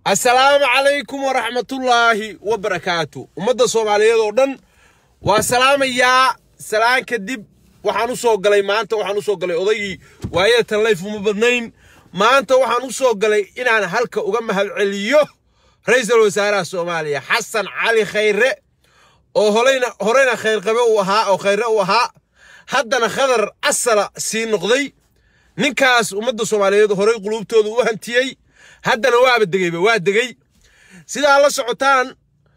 assalaamu calaykum waraxmatullaahi wabarakaatu ummadda soomaaliyeed oo dhan waa salaamayaa salaan kadib waxaan u soo galay maanta waxaan u soo galay odaygii waayada tanlayf uma badnayn maanta waxaan u soo galay inaan halka uga mahadceliyo ra-iisul wasaaraha soomaaliya xasan cali khayre oo horeyna horeyna khayrqabe uu ahaa oo khayre uu ahaa haddana khadar asala sii noqday ninkaas ummadda soomaaliyeed horey quluubtooda u hantiyey haddana waaba degeyba waa degey sidaa la socotaan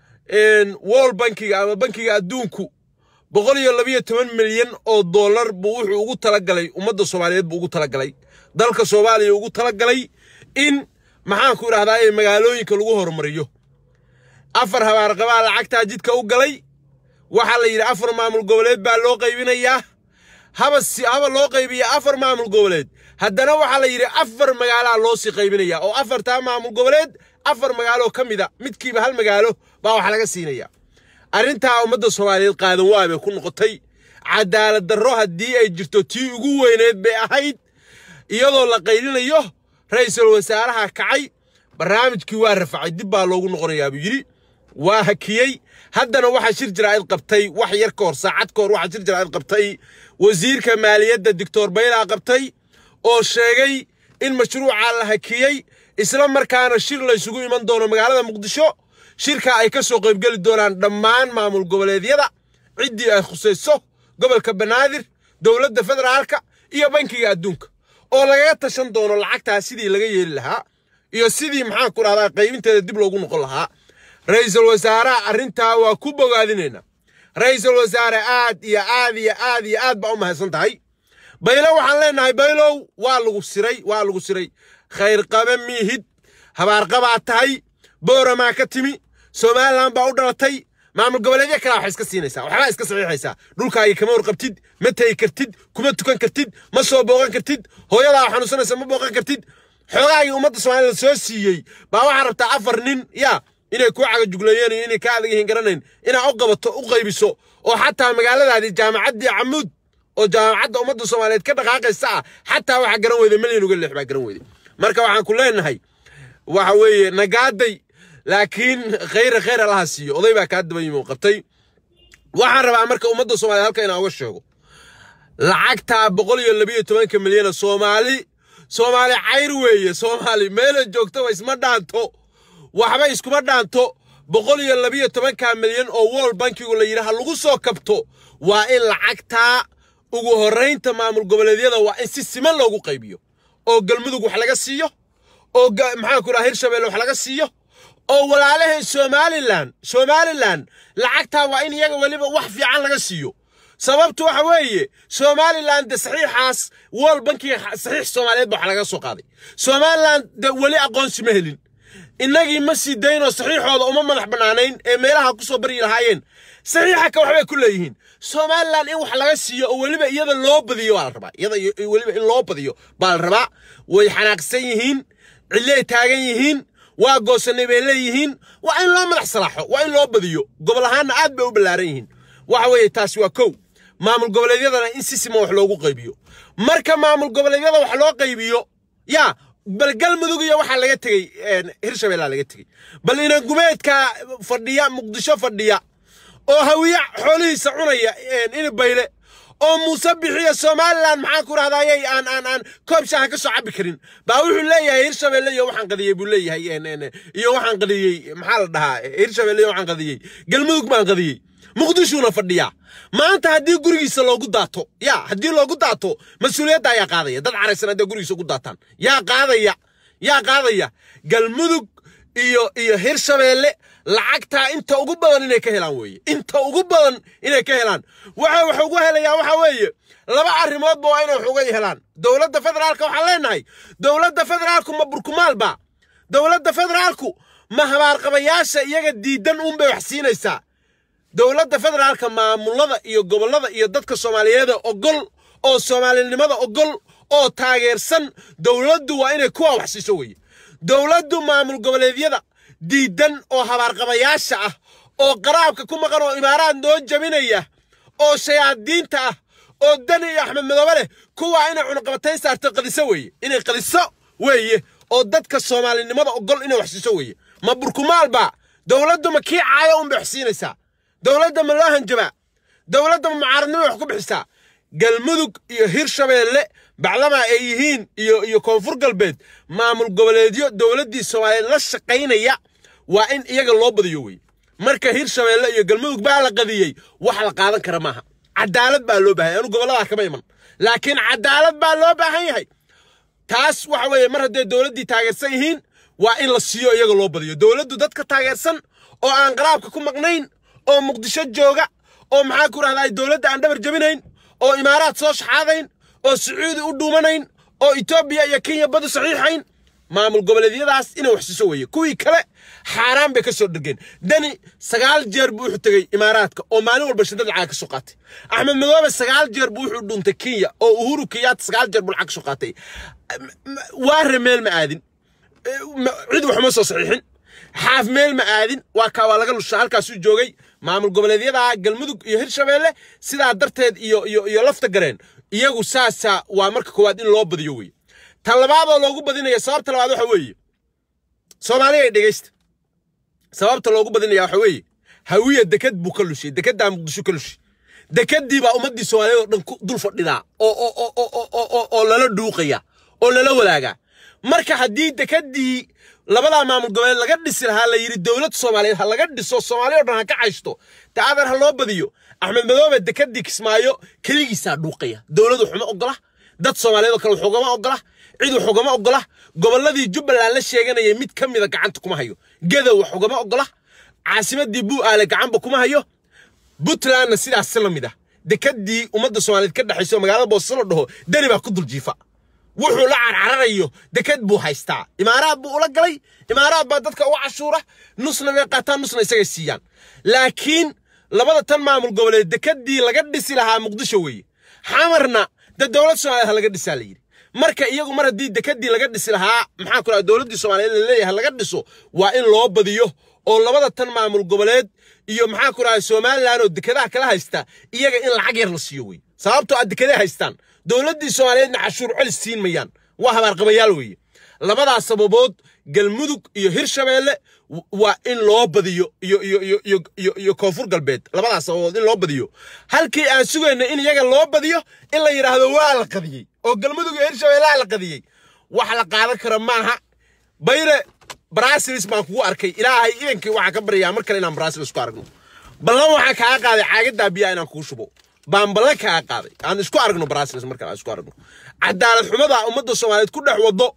wol bankiga ama bankiga adduunku boqol iyo labiyo toban milyan oo dollar buu wuxuu ugu talagalay ummadda soomaaliyeed buu ugu talagalay dalka soomaaliya ugu talagalay in maxaanku idhahdaa ee magaalooyinka lagu horumariyo afar habaarqabaa lacagtaa jidka u galay waxaa la yidhi afar maamul goboleed baa loo qaybinayaa haba haba loo qaybiya afar maamul goboleed haddana waxaa la yidhi afar magaalaa loo sii qaybinaya oo afartaa maamul goboleed afar magaaloo ka mida midkiiba hal magaalo baa wax laga siinaya arrintaa ummadda soomaaliyeed qaadan waa bay ku noqotay cadaalad darro haddii ay jirto tii ugu weyneed bay ahayd iyadoo la qaylinayo ra'iisul wasaaraha kacay barnaamijkii waa rafacay dib baa loogu noqonayaa buu yidhi waa hakiyey haddana waxaa shir jiraa'id qabtay wax yar ka hor saacad ka hor waxaa shir jiraa'id qabtay wasiirka maaliyadda doctor baylaa qabtay oo sheegay in mashruucaa la hakiyey isla markaana shir laysugu iman doono magaalada muqdisho shirka ay ka soo qaybgeli doonaan dhammaan maamul goboleedyada ciddii ay khusayso gobolka banaadir dowladda federaalka iyo bankiga adduunka oo lagaga tashan doono lacagtaa sidii laga yeeli lahaa iyo sidii maxaan ku dhahdaa qaybinteeda dib loogu noqon lahaa ra'iisul wasaaraha arrintaa waa ku bogaadinaynaa ra'iisul wasaare aad iyo aad iyo aad iyo aad baa u mahadsan tahay baylo waxaan leenahay baylow waa lagu siray waa lagu siray khayr qabe miihid habaarqabaa tahay booramaa ka timi somalilan baa u dhalatay maamul goboleedyo kalaa wax iska siinaysaa waxbaa iska saxiixaysaa dhulkaagii kama warqabtid ma tegi kartid kuma tukan kartid ma soo booqan kartid hooyadaa xanuunsanaysa ma booqan kartid xoogaagii ummadda soomaalida soo siiyey baa waxaa rabtaa afar nin yaa inay kuu cagajugleeyeen iyo inay ka adag yihiin garanayn inaa u qabato u qaybiso oo xataa magaaladaadii jaamacaddii camuud oo jaamacadda ummadda soomaaliyeed ka dhaqaaqaysa ah xataa waxaa garan weyday milyan uga lix baa garan weyday marka waxaan ku leenahay waxa weeye nagaaday laakiin khayra khayr allaha siiyo oday baa kaa daba yimi qabtay waxaan rabaa marka ummadda soomaliya halka inaan uga sheego lacagtaa boqol iyo labiyo tobanka milyana soomaali soomaali cayr weeye soomaali meela joogtaba isma dhaanto waxba iskuma dhaanto boqol iyo labiyo tobanka milyan oo wol bankigu la yidhi ha lagu soo kabto waa in lacagtaa ugu horraynta maamul goboleedyada waa in si siman loogu qaybiyo oo galmudug wax laga siiyo oo maxaan ku dhaha hirshabelle wax laga siiyo oo walaalaheen somalilan somalilan lacagtaa waa in iyaga weliba wax fiican laga siiyo sababtu waxa weeye somalilan de saxiixaas wol bankiga saxiix soomaaliyeed ba wax laga soo qaaday somalilan de weli aqoonsi ma helin innagii ma sii daynoo saxiixooda uma madax bannaanayn ee meelaha ku soo baryi lahaayeen saxiixa ka waxbay ku leeyihiin somalilan in wax laga siiyo oo weliba iyada loo badiyo baa la rabaa iyada weliba in loo badiyo baa la rabaa way xanaaqsan yihiin cilley taagan yihiin waa goosanay bay leeyihiin waa in loo madax salaaxo waa in loo badiyo gobol ahaanna aad bay u ballaaran yihiin waxa weeye taasi waa kow maamul goboleedyadana in si siman wax loogu qaybiyo marka maamul goboleedyada wax loo qaybiyo yaa bal galmudug iyo waxaa laga tegey hirshabellaa laga tegey bal inangumeedka fadhiya muqdisho fadhiya oo hawiye xoolihiisa cunaya ini bayle oo muuse bixiya somalilan maxaan ku rahdayay aan aan aan koob shaaha ka soo cabbi karin baa wuxuu leeyahay hirshabelle iyo waxaan qadiyey buu leeyahay iyo waxaan qadiyey maxaa la dhahaa hirshabelle iyo waxaan qadiyey galmudug baan qadiyey muqdishuuna fadhiyaa maanta haddii gurigiisa loogu daato yaa haddii loogu daato mas-uuliyadda ayaa qaadaya dad caraysan hadday gurigiisa ugu daataan yaa qaadaya yaa qaadaya galmudug iyo iyo hirshabelle lacagtaa inta ugu badan inay ka helaan weeye inta ugu badan inay ka helaan waxa wax ugu helayaa waxa weeye laba arrimoodba waa inay wax uga helaan dowladda federaalka waxaan leenahay dowladda federaalku ma burkumaalba dowladda federaalku ma habaarqabayaasha iyaga diidan uunbay wax siinaysaa dowladda federaalka maamulada iyo gobollada iyo dadka soomaaliyeeda ogol oo soomaalinimada ogol oo taageersan dowladdu waa inay kuwa wax siiso weeye dowladdu maamul goboleedyada diidan oo habaarqabayaasha ah oo qaraabka ku maqan oo imaaraad noo jabinaya oo shayaadiinta ah oo dani iyo axmed madoobe leh kuwaa inay cunaqabatayn saarto qadiso weeye inay qadiso weeye oo dadka soomaalinimada ogol inay wax siiso weeye ma burkumaal baa dowladdu ma kii caayo unbay wax siinaysaa dowladda ma loo hanjabaa dowladda ma mucaaradnimo wax ku bixisaa galmudug iyo hirshabeelle baclamaa ay yihiin iyo iyo koonfur galbeed maamul goboleedyo dowladdii soomaaliyeed la shaqaynaya waa in iyaga loo badiyo weye marka hirshabeelle iyo galmudug baa la qadiyey wax la qaadan kara maaha cadaalad baa loo baahan yahay anu gobolladaa kama iman laakiin cadaalad baa loo baahan yahay taas waxa weeye mar hadday dowladdii taageersan yihiin waa in la siiyo iyaga loo badiyo dowladdu dadka taageersan oo aan qaraabka ku maqnayn oo muqdisho jooga oo maxaa ku rahdaa dowladda aan dhabar jabinayn oo imaaraad soo shaxaadayn oo sacuudi u dhuumanayn oo etoobiya iyo kenya badu saxiixayn maamul goboleedyadaas inay wax siiso weeye kuwii kale xaaraan bay ka soo dhergeen dani sagaal jeer buu wuxuu tegey imaaraadka oo maalin walba shidad lacag ka soo qaatay axmed madoobe sagaal jeer buu wuxuu dhuuntay kenya oo uhuru kenyaata sagaal jeer buu lacag ka soo qaatay waare meel ma aadin cid waxma soo saxiixin xaaf meel ma aadin waa kaa waa laga lushaa halkaasuu joogay maamul goboleedyada galmudug iyo hirshabeelle sidaa darteed iyo iyo iyo lafta gareen iyagu saasaa waa marka koowaad in loo badiyo weeye tan labaadoo loogu badinaya sababta labaad waxa weeye soomaaliya ay dhegaysta sababta loogu badinaya waxa weeye hawiya deked buu ka lushay dekeddaa muqdisho ka lushay dekeddii baa ummaddii soomaaliyeed oo dhan ku dul fadhidaa oo oo oo oo oo oo oo lala dhuuqaya oo lala wadaagaa marka haddii dekeddii labadaa maamul goboleed laga dhisi lahaa la yidhi dowlad soomaaliyeed ha laga dhiso soomaaliya o dhan ha ka caysto daadan ha loo badiyo axmed madoobe dekeddii kismaayo keligiisaa dhuuqaya dowlad waxuma ogola dad soomaaliyeed oo kale waxugama ogola cid waxugama ogola gobolladii jubbaland la sheeganayay mid ka mida gacanta kuma hayo gedow waxugama ogola caasimadii buu aale gacanba kuma hayo puntlandna sidaas la mid ah dekeddii ummadda soomaaliyeed ka dhexayso magaalada boose la dhaho deni baa ku dul jiifa wuxuu la carcararayo deked buu haystaa imaaraad buu ula galay imaaraad baa dadka uga cashuura nusna way qaataan nusna isagay siiyaan laakiin labada tan maamul goboleed dekeddii laga dhisi lahaa muqdisho weeye xamarna dee dowlad soomaaliyeed ha laga dhisaa la yidhi marka iyagu mar haddii dekeddii laga dhisi lahaa maxaa ku dhaha dowladdii soomaaliyeed la leeyahay laga dhiso waa in loo badiyo oo labada tan maamul goboleed iyo maxaa ku dhahay somalilan oo dekedaha kala haysta iyaga in lacag yar la siiyo wey sababtoo aad dekeday haystaan dowladdii soomaaliyeedna cashuur celis siin mayaan waa habaarqabayaal weeye labadaas sababood galmudug iyo hirshabeelle waa in loo badiyo iyo iyo iyo iyo iyo iyo koonfur galbeed labadaas sababood in loo badiyo halkii aan sugayna in iyaga loo badiyo in la yidhaahdo waa la qadiyey oo galmudug iyo hirshabeellaha la qadiyey wax la qaadan kara maaha bayre brasilis baan kugu arkay ilaahay idankii waxaan ka baryaa mar kale inaan brasilis ku aragno ballan waxaan kaaga qaaday caagadaa biyaa inaan kuu shubo baan ballan kaaga qaaday aan isku aragno brasilis mar kale aan isku aragno cadaalad xumada ummadda soomaaliyeed ku dhex wado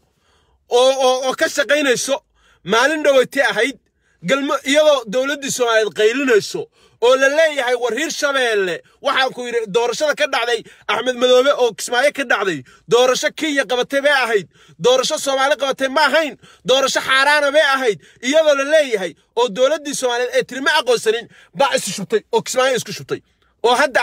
oo oo oo ka shaqaynayso maalin dhowatay ahayd galmo iyadoo dowladdii soomaaliyeed qaylinayso oo la leeyahay war hirshabeelle waxaan ku yidhi doorashada ka dhacday axmed madoobe oo kismaayo ka dhacday doorasho kenya qabatay bay ahayd doorasho soomaali qabatay ma ahayn doorasho xaaraana bay ahayd iyadoo la leeyahay oo dowladdii soomaaliyeed ee tiri ma aqoonsanin baa isu shubtay oo kismaayo isku shubtay oo hadda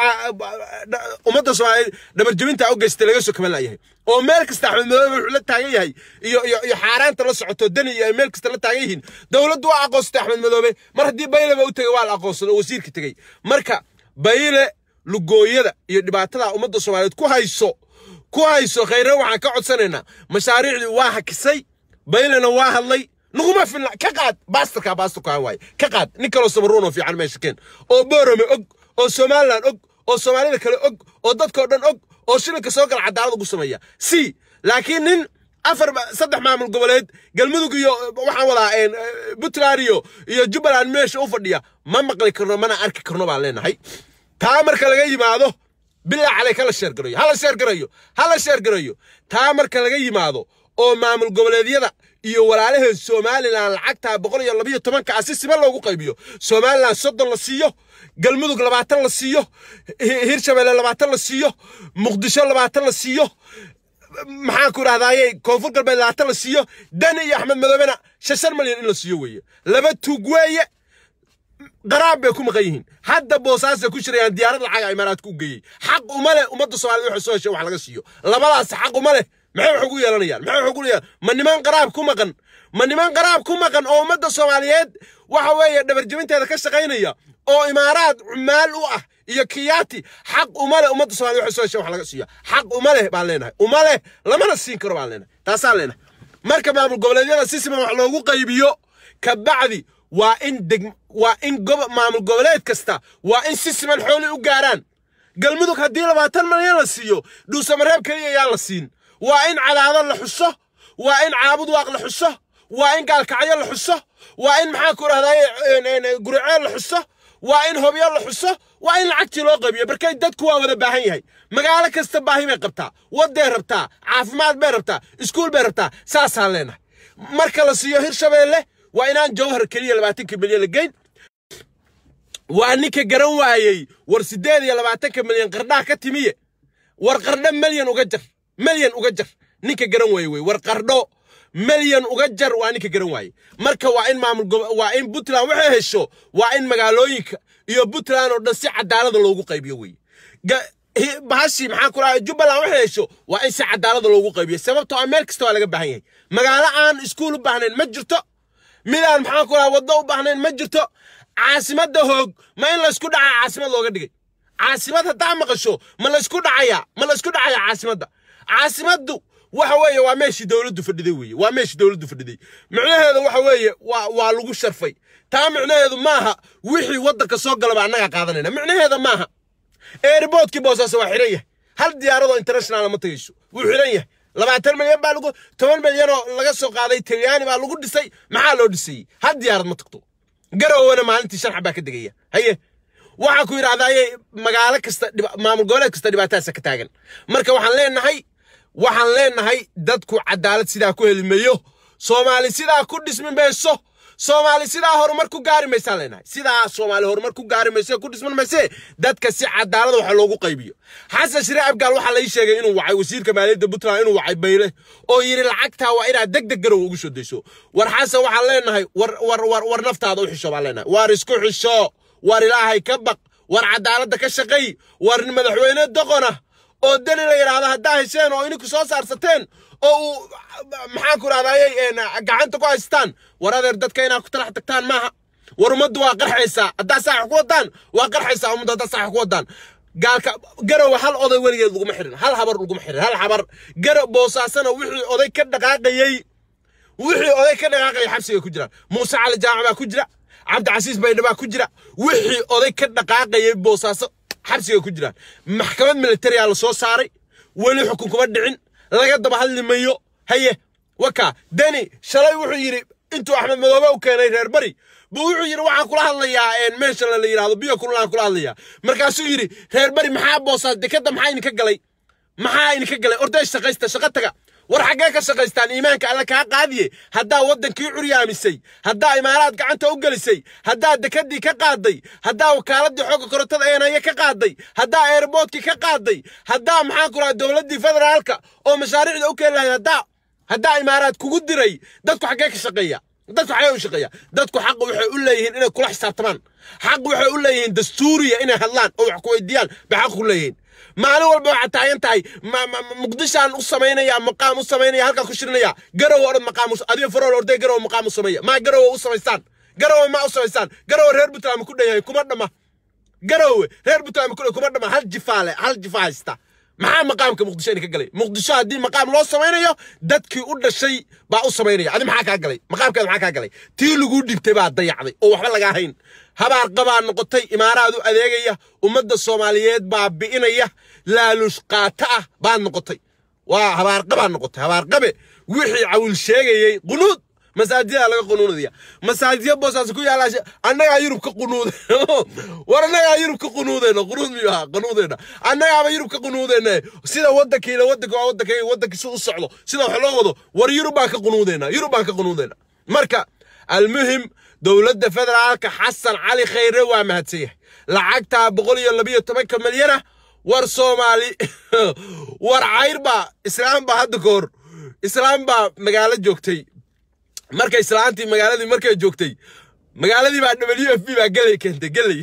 ummadda soomaaliyeed dhabarjabinta u geystay laga soo kaban layahay oo meel kasta axmed madoobe wuxuu la taagan yahay iyo iyo iyo xaaraanta la socoto dani iyo ay meel kasta la taagan yihiin dowladdu waa aqoonsatay axmed madoobe mar haddii bayleba u tegey waa la aqoonsaday oo wasiirka tegey marka bayle lugooyada iyo dhibaatada ummadda soomaaliyeed ku hayso ku hayso khayre waxaan ka codsanaynaa mashaariicdii waa hakisay baylena waa hadlay naguma filna ka qaad baastarkaa baastarkaa waaye ka qaad nin kaloo samaruunoo fiican meesha keen oo boorame og oo somalilan og oo soomaalida kale og oo dadkao dhan og oo shilinka soo gala cadaalad ugu sameeya si laakiin nin afar saddex maamul goboleed galmudug iyo waxaan wadaa puntland iyo iyo jubbaland meesha u fadhiya ma maqli karno mana arki karno baan leenahay taa marka laga yimaado bilaa caleyk hala sheergarayo hala sheergarayo hala sheergarayo taa marka laga yimaado oo maamul goboleedyada iyo walaalaheen somalilan lacagtaa boqol iyo labayo tobanka ah si siman loogu qaybiyo somalilan soddon la siiyo galmudug labaatan la siiyo hirshabeelle labaatan la siiyo muqdisho labaatan la siiyo maxaan ku idhahdaaye koonfur galbeed labaatan la siiyo dani iyo axmed madoobena shan shan malyan in la siiyo weeye laba tuug weeye qaraab bay ku maqan yihiin hadda boosaasay ku shirayaan diyaarad lacaga imaaraadka u geeyey xaq uma leh ummadda soomaaliyed waxay soo heshay wax laga siiyo labadaas xaq uma leh maxay wax ugu yeelanayaan maxay wax ugu yeelan ma niman qaraab ku maqan ma niman qaraab ku maqan oo ummadda soomaaliyeed waxa weeye dhabarjabinteeda ka shaqaynaya oo imaaraad cumaal u ah iyo kiyaati xaq uma leh ummadda soomaaliyed waxay soo heshay wax laga siiyo xaq uma leh baan leenahay uma leh lamana siin karo baan leenahay taasaan leenahay marka maamul goboleedyada si siman wax loogu qaybiyo kabacdi waa in deg waa in gobo maamul goboleed kasta waa in si siman xooli u gaaraan galmudug haddii labaatan malyan la siiyo dhuusamareeb keliya ayaan la siin waa in cadaado la xuso waa in caabud waaq la xuso waa in gaalkacyo la xuso waa in maxaa ku rahdaye guriceel la xuso waa in hobyo la xuso waa in lacagtii loo qaybiyo markay dadku waa wada baahan yahay magaalo kasta baahi bay qabtaa waday rabtaa caafimaad bay rabtaa iskuul bay rabtaa saasaan leenahay marka la siiyo hirshabeelle waa inaan jawhar keliya labaatankii milyan la geyn waa ninka garan waayey war siddeed iyo labaatanka milyan qardhaa ka timiye war qardho milyan uga jar milyan uga jar ninka garan waaye wey war qardho milyan uga jar waa ninka garan waaye marka waa in maamul waa in puntland waxay hesho waa in magaalooyinka iyo puntland oo dhan si cadaalada loogu qaybiyo wey bahashi maxaa ku dhahay jubbaland waxay hesho waa in si cadaalada loogu qaybiyo sababtoo ah meel kasta waa laga baahan yahay magaalo aan iskuul u baahnayn ma jirto midaan maxaa ku dhahay waddo u baahnayn ma jirto caasimadda hoog ma in laysku dhacaa caasimad looga dhigay caasimad haddaa maqasho ma laysku dhacayaa ma laysku dhacayaa caasimadda caasimaddu waxa weeye waa meeshii dowladdu fadhiday weeye waa meeshii dowladdu fadhiday micnaheedu waxa weeye waa waa lagu sharfay taa micnaheedu maaha wixii waddanka soo galaba annagaa qaadanayna micnaheeda maaha eeriboodkii boosaaso waa xiran yahay hal diyaaradoo international ma tagayso wuu xiran yahay labaatan milyan baa lagu toban milyanoo laga soo qaaday talyaani baa lagu dhisay maxaa loo dhisayey hal diyaarad ma tagto garowana maalintii sharxa baa ka degaya haye waxaa ku yidhahdaye magaalo kasta maamul goboleed kasta dhibaatadaasa ka taagan marka waxaan leenahay waxaan leenahay dadku cadaalad sidaa ku heli mayo soomaali sidaa ku dhismi mayso soomaali sidaa horumar ku gaari maysaan leenahay sidaa soomaali horumar ku gaari mayso ku dhisman mayse dadka si cadaalada waxa loogu qaybiyo xasan shire abgaal waxaa lai sheegay inuu wacay wasiirka maaliyadda puntland inuu wacay bayle oo yidhi lacagtaa waa inaad deg deg garow ugu soo dayso war xasan waxaan leenahay war war war war naftaada u xisho baan leenahay war isku xisho war ilaahay ka baq war cadaaladda ka shaqay war madaxweyne doqona oo dani la yidhaahdo haddaa hesheen oo ininku soo saarsateen oo uu maxaa ku rahdaayey gacanta ku haystaan war adeer dadka inaad ku talax tagtaan maaha war ummaddu waa qarxaysaa haddaa saax ku wadaan waa qarxaysaa ummaddu haddaa saax ku wadaan gaalka garowa hal oday weligeed laguma xirin hal habar laguma xirin hal habar garo boosaasana wixii oday ka dhaqaaqayey wixii oday ka dhaqaaqayay xabsiga ku jiraan muuse cali jaamac baa ku jira cabdicasiis baydha baa ku jira wixii oday ka dhaqaaqayay boosaaso xabsiga ku jiraan maxkamad militariyaa la soo saaray weli xukun kuma dhicin laga daba hadli mayo haye waka deni shalay wuxuu yidhi intuu axmed madoobe u keenay reer bari buu wuxuu yidhi waxaan kula hadlayaa meesha la yidhahdo biyo kulaan kula hadlayaa markaasuu yidhi reer bari maxaa boosaas dekadda maxaa idinka galay maxaa idinka galay orday shaqaysta shaqo taga war xaggee ka shaqaystaan iimaanka alle kaa qaadiye haddaa waddankii curyaamisay haddaa imaaraad gacanta u gelisay haddaa dekadii ka qaaday haddaa wakaaladii xoogga korontada eenaye ka qaaday haddaa eerboodkii ka qaaday haddaa maxaan ku raha dowladdii federaalka oo mashaariicda u keeni lahayd haddaa haddaa imaaraad kugu diray dadku xaggee ka shaqeeya dadku xaggee u shaqeeya dadku xaq waxay u leeyihiin inay kula xisaabtamaan xaq waxay u leeyihiin dastuuriya inay hadlaan oo wax ku weydiiyaan bay xaq ku leeyihiin maalin walba waxaad taagan tahay muqdishaan u samaynaya maqaam u samaynaya halkaa ku shirinaya garow odhan maqaam adiga farool orday garow maqaam u sameeya maa garowa u samaystaan garowe ma u samaystaan garowe reer puntland ku dhan yahay kuma dhama garowe reer puntland ku kuma dhama hal jifaale hal jifa haysta maxaa maqaamka muqdisho idinka galay muqdisho haddii maqaam loo samaynayo dadkii u dhashay baa u samaynaya adi maxaa kaa galay maqaamkeeda maxaa kaa galay tii laguu dhibtay baa dayacday oo waxba lagaa hayn habaar qabaa noqotay imaaraad u adeegaya ummadda soomaaliyeed baa bi'inaya laaluush qaata ah baad noqotay waa habaarqabaa noqotay habaarqabe wixii cawil sheegayey qunuud masaajidaa laga qunuunaya masaajidya boosaas ku yaala annagaa yurub ka qunuude war annagaa yurub ka qunuudeyna qunuud miyuu ahaa qunuudeyna annagaaba yurub ka qunuudeyna sida waddankiina waddanka waa waddankayga waddankiisa u socdo sida wax loo wado war yurub baan ka qunuudeyna yurub baan ka qunuudeyna marka almuhim dowladda federaalka xasan cali khayre waa mahadsan yahay lacagtaa boqol iyo labiyo tobanka milyana war soomaali war cayr baa islaam baa hadda ka hor islaam baa magaalo joogtay markay islaantii magaaladii markay joogtay magaaladii baa w f b baa gelay keentay gelay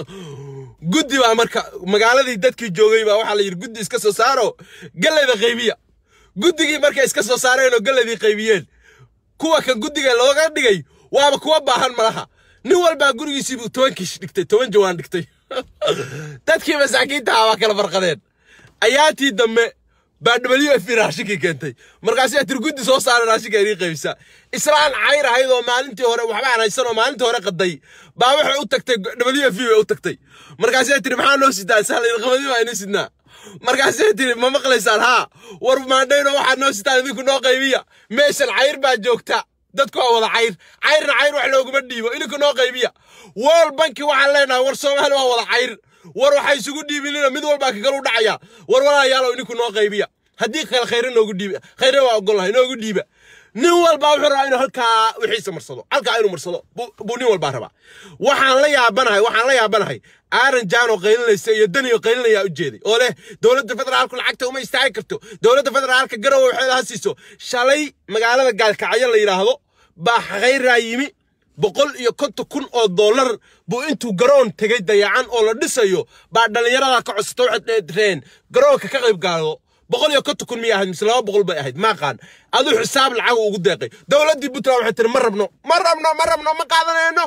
guddi baa marka magaaladii dadkii joogay baa waxaa la yidhi guddi iska soo saaro gelayda qaybiya guddigii markay iska soo saareen oo gelaydii qaybiyeen kuwa kan guddiga looga dhigay waaba kuwa baahan malaha nin walbaa gurigiisiibuu toban kiish dhigtay toban jawaan dhigtay dadkii masaakiinta ah waa kala farqadeen ayaatii dambe baa w f raashinkii keentay markaasi tirguddi soo saara raashinka inii qaybisa islaan cayr ahayd oo maalintii hore waxba aan haysan oo maalintii hore qaday baa waxay u tagtay w f bay u tagtay markaasay tiri maxaa noo sidaa sahlan qabadi baa inii sidnaa markaasay tiri ma maqlaysaan haa war maandhayno waxaad noo sitaan idinku noo qaybiya meeshan cayr baa joogta dadku waa wada cayr cayrna cayr wax looguma dhiibo idinku noo qaybiya world banki waxaan leenahay war soomaali waa wada cayr war waxay isugu dhiibinina mid walbaa kagalu dhacaya war walaalayaalow idinku noo qaybiya haddii kale khayre noogu dhiiba khayre waa ogolahay noogu dhiiba nin walbaa wuxuu rabaa inuu halkaa wixiisa marsado halkaa inuu marsado buu nin walbaa rabaa waxaan la yaabanahay waxaan la yaabanahay aaran jaanoo qaylinaysa iyo daniyo qaylinayaa u jeeday oo leh dowladda federaalku lacagta uma istaagi karto dowladda federaalka garowe waxay ha siiso shalay magaalada gaalkacyo la yidhaahdo baa khayraa yimi boqol iyo konton kun oo dollar buu intuu garoon tegay dayacan oo la dhisayo baa dhallinyarada ka codsata waxay reen garoonka ka qayb gaado boqol iyo konton kun miyay ahayd mise laba boqol bay ahayd maaqaan aduu xisaab lacag ugu deeqay dowladdii puntland waxay tiri ma rabno ma rabno ma rabno ma qaadanayno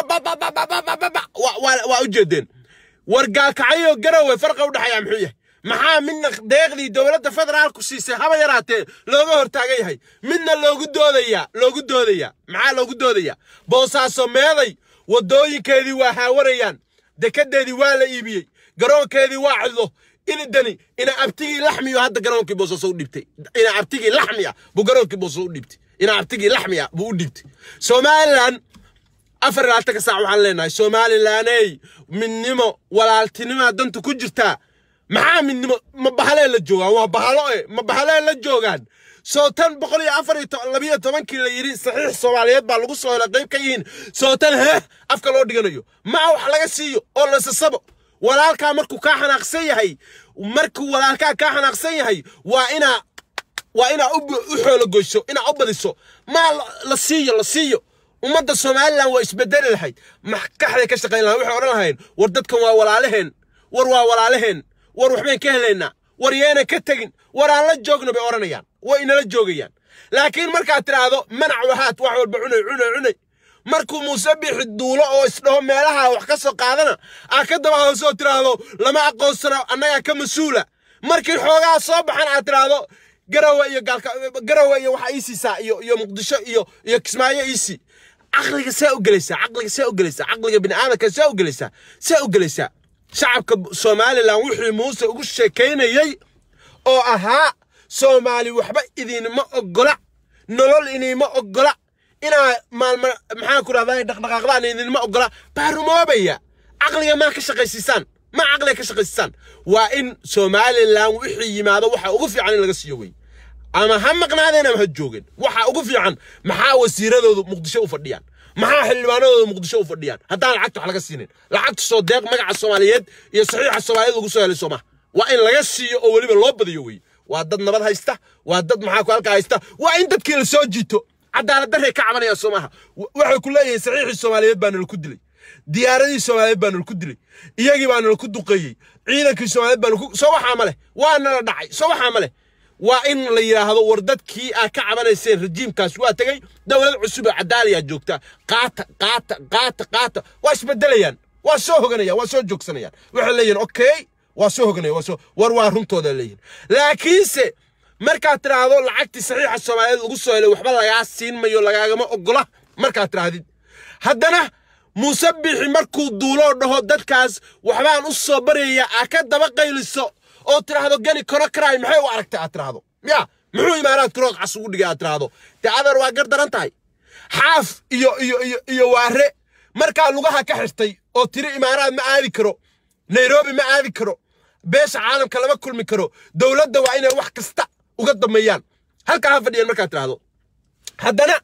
waa u jeedeen war gaalkacyo garowe farqa u dhexeeya muxuu yahay maxaa midna deeqdii dowladda federaalku siisay haba yaraatee looga hortaagan yahay midna loogu doodayaa loogu doodayaa maxaa loogu doodayaa boosaaso meeday waddooyinkeedii waa haawarayaan dekedeedii waa la iibiyey garoonkeedii waa cidlo inidani ina abtigii laxmiyo hadda garoonkii boosaaso u dhibtay ina abtigii laxmi ah buu garoonkii boosaaso u dhibtay ina abtigii laxmi ah buu u dhibtay somalilan afar labaatanka saac waxaan leenahay somalilaney midnimo walaaltinimoa danta ku jirtaa maxaa midnimo ma bahalee la joogaan waa bahalo e ma bahalee la joogaan soo tan boqol iyo afar iyo labiyo tobankii la yidhi saxiix soomaaliyeed baa lagu soo helay qayb ka yihiin soo tan heh afka loo dhiganayo maa wax laga siiyo oo lasasabo walaalkaa markuu kaa xanaaqsan yahay markuu walaalkaa kaa xanaaqsan yahay waa inaa waa inaa u xoologoyso inaa u badiso maa la siiyo la siiyo ummadda somalilan waa isbedeli lahayd maxkaxday ka shaqayn lahayn waxay odhan lahayn war dadkan waa walaalaheen war waa walaalaheen war waxbayn ka helaynaa war yeena ka tegin war aan la joogno bay odhanayaan way inala joogayaan laakiin markaad tidhaahdo manac wahaad wax walba cunay cunay cunay markuu muuse bixi duulo oo isdhaho meelaha wax ka soo qaadana aad ka daba hoosoo tidhaahdo lama aqoonsano annagaa ka mas-uula markii xoogaa soo baxan aad tidhaahdo garawe iyo gaalka garawe iyo waxa ii siisaa iyo iyo muqdisho iyo iyo kismaayo iisii caqliga see u gelaysaa caqliga see u gelaysaa caqliga bini aadamka see u gelaysaa see u gelaysaa shacabka somalilan wixii muuse ugu sheekaynayey oo ahaa soomaali waxba idinma oggola nolol idinma oggola inaa maalma maxaan ku rahdaa dhaqdhaqaaqdaan idinma oggola baa rumoobaya caqliga maa ka shaqaysiisaan ma caqliga ka shaqaysiisaan waa in somalilan wixii yimaado waxa ugu fiican in laga siiyo wey ama ha maqnaadeen ama ha joogeen waxa ugu fiican maxaa wasiiradoodu muqdisho u fadhiyaan maxaa xildhibaanadooda muqdisho u fadhiyaan haddaan lacagta wax laga siinin lacagta soo deeq magaca soomaaliyeed iyo saxiixa soomaaliyeed ugu soo helay soomaha waa in laga siiyo oo weliba loo badiyo wey waa dad nabad haysta waa dad maxaa ku halkaa haysta waa in dadkii la soo jiito cadaalad darray ka cabanayaan soomaha waxay ku leeyihiin saxiixii soomaaliyeed baa nala ku dilay diyaaradii soomaaliyeed baa nala ku dilay iyagii baa nala ku duqeeyey ciidankii soomaaliyeed baa nalaku soo waxaa ma leh waa nala dhacay soo waxaa ma leh waa in la yidhaahdo war dadkii aad ka cabanayseen rajiimkaas waa tegey dowlad cusub oo cadaaliyaa joogta qaata qaata qaata qaata waa isbedelayaan waa soo hoganayaan waa soo joogsanayaan waxay leeyihin okay waa soo hoganaya waa soo war waa runtooda leeyihin laakiinse markaad tidhaahdo lacagtii saxiixa soomaaliyeed lagu soo helay waxba lagaa siin mayo lagaagama oggola markaad tidhaahdid haddana muuse bixi markuu duuloo dhaho dadkaas waxbaan u soo baryayaa aa ka daba qayliso oo tidhaahdo gani koro karaay maxay u aragtay aad tidhaahdo ya muxuu imaanaad kuroog cas ugu dhigay aad tidhaahdo dee adeer waa gar daran tahay xaaf iyo iyo iyo iyo waare markaa lugaha ka xirtay oo tiri imaaraad ma aadi karo nairobi ma aadi karo beesha caalamka lama kulmi karo dowladda waa inay wax kasta uga dameeyaan halkaa ha fadhiyeen markaad tidhaahdo haddana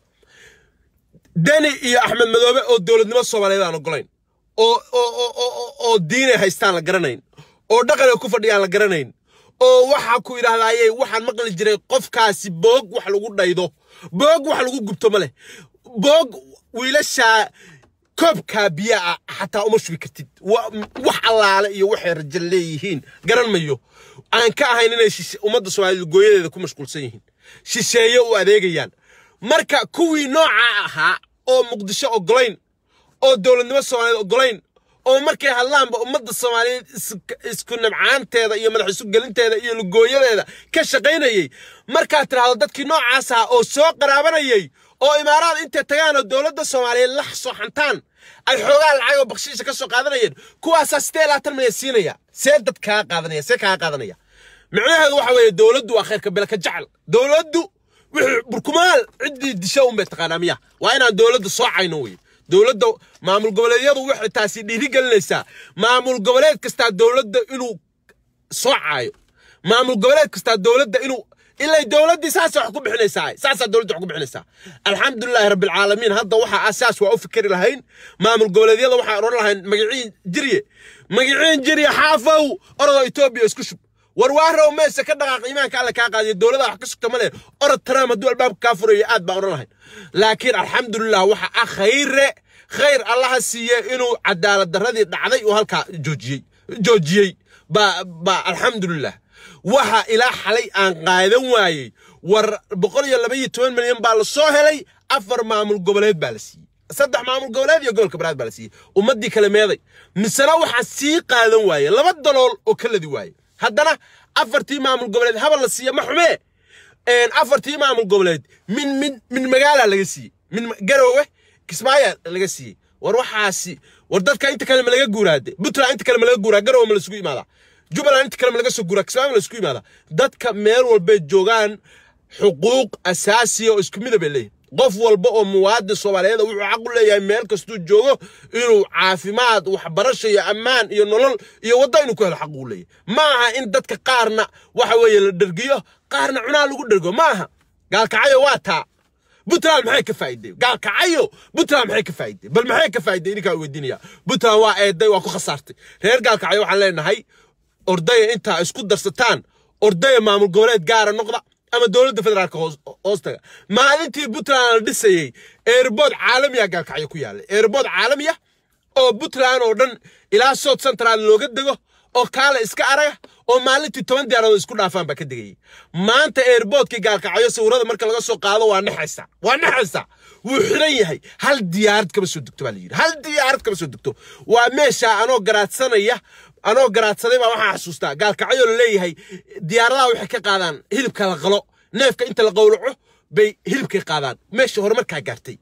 deni iyo axmed madoobe oo dowladnimo soomaaliyeed aan ogolayn oo oo oo oo diinay haystaan la garanayn oo dhaqanay ku fadhiyaan la garanayn oo waxaa ku yidhahdaayey waxaan maqli jiray qofkaasi boog wax lagu dhaydo boog wax lagu gubto ma leh boog wiilashaa koobkaa biyaa xataa uma shubi kartid wax allaale iyo waxay rajo leeyihiin garan mayo aan ka ahayn inay ummadda soomaaliyeed gooyadeeda ku mashquulsan yihiin shisheeye u adeegayaan marka kuwii noocaa ahaa oo muqdisho ogolayn oo dowladnimo soomaaliyeed ogolayn oo markay hadlaanba ummadda soomaaliyeed isku nabcaanteeda iyo madax isu gelinteeda iyo lugooyadeeda ka shaqaynayey markaad tidhaahdo dadkii noocaas ah oo soo qaraabanayay oo imaaraad intay tagaan oo dowladda soomaaliyeed la sooxantaan ay xoogaa lacag oo bakshiisha ka soo qaadanayeen kuwaasaa sidee laatan milyan siinaya see dad kaa qaadanaya see kaa qaadanaya micnaheedu waxa weeye dowladdu waa khayrka bele ka jecel dowladdu wixii burkumaal ciddii disha unbay taqaanaa miya waa inaan dowladda soocayno weye dowladda maamul goboleedyadu waxay taasi dhiiri gelinaysaa maamul goboleed kastaa dowladda inuu soocaayo maamul goboleed kastaa dowladda inuu ilay dowladdii saasa wax ku bixinaysaa saasaa dowladda wax ku bixinaysaa alxamdulilaahi rabbilcaalamiin hadda waxaa asaas waa u fikeri lahayn maamul goboleedyada waxaan odhan lahayn magiciin jirye magiciin jirye xaafow orodoo etoobiya isku shub war waarow meesha ka dhaqaaq iimaanka alle kaa qaadiyo dowlada wax ka sugta ma leh orod taraam hadduu albaabka kaa furayo aad baan odhan lahayn laakiin alxamdulilah waxa ah khayre khayr allaha siiye inuu cadaalad darradii dhacday uu halkaa joojiyey joojiyey baa baa alxamdulilah waxa ilaa xalay aan qaadan waayey war boqol iyo laba iyo toban milyan baa la soo helay afar maamul goboleed baa la siiyey saddex maamul goboleed iyo gobolka banaad baa la siiyey ummaddii kale meeday misena waxaa sii qaadan waaye laba dalool oo ka ladi waaye haddana afartii maamul goboleed habal la siiya ma xumee afartii maamul goboleed min min min magaala laga siiyey min garowe kismaayo laga siiyey war waxaasi war dadka inta kale ma laga guuraade puntland inta kale ma laga guuraa garowe ma lasugu imaadaa jubbaland inta kale ma laga soo guuraa kismaayo ma lasugu imaadaa dadka meel walbay joogaan xuquuq asaasiya oo isku midab ay leeyihin qof walba oo muwaadin soomaaliyeed wuxuu xaq u leeyahay meel kastuu joogo inuu caafimaad waxbarasho iyo ammaan iyo nolol iyo waddo inuu ku helo xaq uu leeyahay ma aha in dadka qaarna waxa weeye la dhergiyo qaarna cunaa lagu dhergo ma aha gaalkacyo waa taa puntland maxay ka faa'iiday gaalkacyo puntland maxay ka faa'iiday bal maxay ka faa'iiday idinkaa weydiinaya puntland waa eeday waa ku khasaartay reer gaalkacyo waxaan leenahay ordaya intaa isku darsataan ordaya maamul goboleed gaara noqda ama dowladda federaalka hoostaga maalintii puntland la dhisayey eerbood caalamiya gaalkacyo ku yaallay eerbood caalamiya oo puntland oo dhan ilaa south central looga dego oo kaale iska araga oo maalintii toban diyaaradood isku dhaafaan baa ka degayey maanta eerboodkii gaalkacyo sawirada marka laga soo qaado waa naxaysa waa naxaysa wuu xiran yahay hal diyaarad kama soo degto baa la yidhi hal diyaarad kama soo degto waa meesha anoo garaadsanaya anoo garaadsaday baa waxaa xasuustaa gaalkacyo la leeyahay diyaaradaha waxay ka qaadaan hilibka la qalo neefka inta la qowlaco bay hilibkay qaadaan meesha horumarkaa gaartay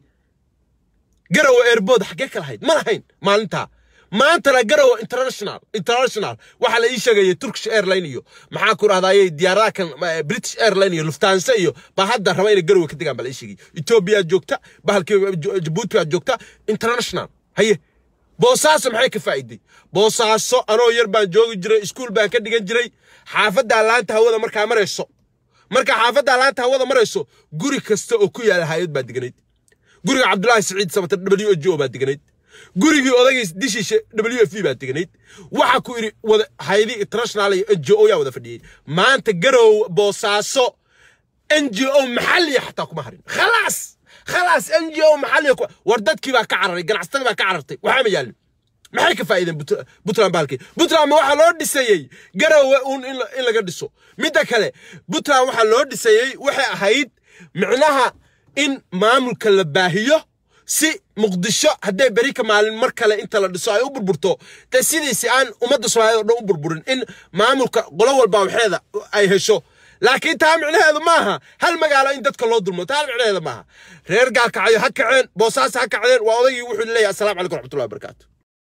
garowe eerbood xaggee ka lahayd ma lahayn maalintaa maantana garowe international international waxaa la ii sheegayay turkish airline iyo maxaa ku rahdaayey diyaaradaha kan british airline iyo luftansa iyo baa hadda raba inay garowe ka degaan baa la ii sheegay etoobiya joogta bahalkii jabuuti baa joogta international haye boosaaso maxay ka faa'iiday boosaaso anoo yar baan joogi jiray iskuul baan ka dhigan jiray xaafaddaa laanta hawada markaa marayso marka xaafaddaa laanta hawada marayso guri kasta oo ku yaala hayad baa deganayd guriga cabdulaahi siciid sabata w h o baa deganayd gurigii odagiis dishiisha w f baa deganayd waxa ku idhi wada haydi international iyo n g o yaa wada fadhiyey maanta garow boosaaso n g o maxalliya xataa kuma harin khalaas khalaas n g o maxalliya war dadkii baa ka cararay ganacsatadii baa ka carartay waxaa ma yaalin maxay ka faa'iideen puntland baalkii puntland ma waxaa loo dhisayey garowe uun in laga dhiso midda kale puntland waxaa loo dhisayey waxay ahayd micnaha in maamulka la baahiyo si muqdisho hadday beri ka maalin mar kale inta la dhiso ay u burburto dee sidiisi aan ummadda soomaaliyed oo dhan u burburin in maamulka qolo walba waxeeda ay hesho laakiin taa micnaheedu maaha hal magaalo in dadka loo dulmo taa micnaheedu maaha reer gaalkacyo ha kaceen boosaas ha kacdeen waa odaygii wuxuu leeyahay assalaamu calaykum raxmatullahi wabarakaatu